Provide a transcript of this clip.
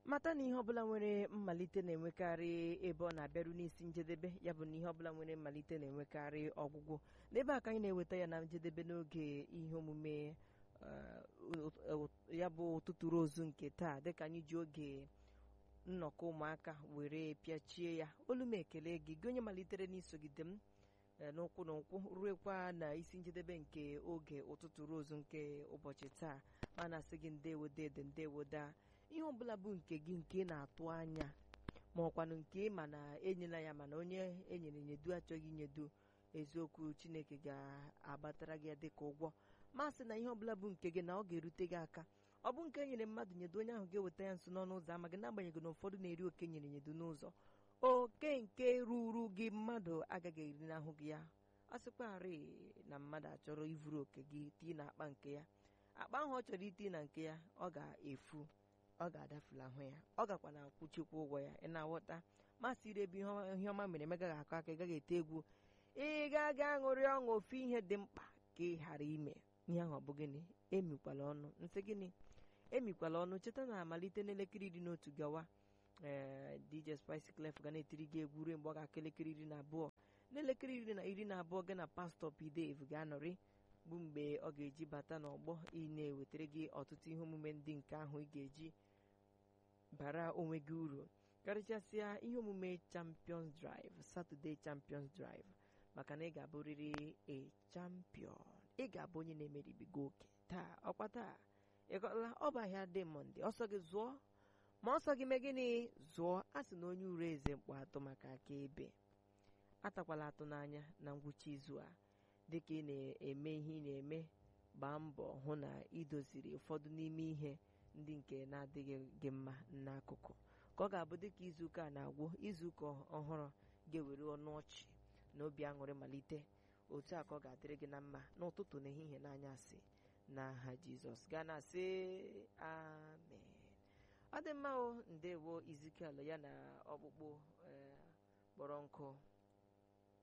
mata na ihe ọbụla nwere mmalite na-enwekarị ebe ọ na-abịaru n'isi njedebe ya bụ na ihe ọbụla nwere mmalite na-enwekarị ọgwụgwụ n'ebe a ka anyị na-eweta ya na njedebe n'oge ihe omume ya bụ ụtụtụ rozu nke taa dịka anyị ji oge nnọkọ ụmụaka were pịachie ya olu m ekele gị gị onye malitere n'isogide m n'ụkwụ na ụkwụ ruekwa na isi njedebe nke oge ụtụtụ rozu nke ụbọchị taa ma na-asị gị ndewo dede ndewo daa ihe ọbụla bụ nke gị nke na-atụ anya ma ọkwanụ nke ma na enyela ya mana onye enyere nyedu achọghị inyedu eziokwu chineke ga-agbatara gị dịka ụgwọ masị na ihe ọbụla bụ nke gị na ọ ga-erute gị aka ọ bụ nke nyere mmadụ nyedo onye ahụ ga-eweta ya nso n'ọnụ ụzọ ama gị n'agbanyeghị na ụfọdụ na-eri oke nyere nyedo n'ụzọ oke nke ruru gị mmadụ agaghị eri n'ahụ gị ya ọ sịkwarị na mmadụ achọrọ ivuru oke gị tii na akpa nke ya akpa ahụ ọ chọrọ iti na nke ya ọ ga-efu ọ ga-adafulahụ ya ọ gakwa na akwụchikwa ụgwọ ya ị na-aghọta masị ire ebe ihe ọma mere megaghị akọ aka ị gaghị ete egwu ị ga-aga aṅụrị ọṅụ ofu ihe dị mkpa ka ị ghara ime ihe ahụ ọ bụ gịnị emikwala ọnụ nsị gịnị emikwala ọnụ cheta na amalite n'elekere iri na otu gawa ee DJ Spice Clef ga na-etiri gị egwu ruo mgbe ọ ga-aka elekere iri na abụọ n'elekere iri na iri na abụọ gị na pastọ P-Dave ga-anọrị bụ mgbe ọ ga-eji bata n'ọgbọ ị na-ewetara gị ọtụtụ ihe omume ndị nke ahụ ị ga-eji bara onwe gị uru karịchasịa ihe omume Champions Drive Saturday Champions Drive maka na ị ga-abụrịrị a champion ị ga-abụ onye na-emeribigo oke taa ọkwa taa ịkọla ọ bụ ahịa dị mọnde ọsọ gị zụọ ma ọsọ gị mee gịnị zụọ a sị na onye uru eze mkpọ atụ maka akaebe atakwala atụ n'anya na ngwụcha izu a dịka ị na-eme ihe ị na-eme gbaa mbọ hụ na idoziri ụfọdụ n'ime ihe ndị nke na-adịghị gị mma n'akụkụ ka ọ ga-abụ dịka izuụka a na-agwụ izuụka ọhụrụ ga-ewere ọnụ ọchị na obi aṅụrị malite otu a ka ọ ga-adịrị gị na mma n'ụtụtụ na ehihie n'anyasị n'aha jizọs gaa na sị amen ọ dị mma o ndewo izikiala ya na ọkpụkpụ kpọrọ nkụ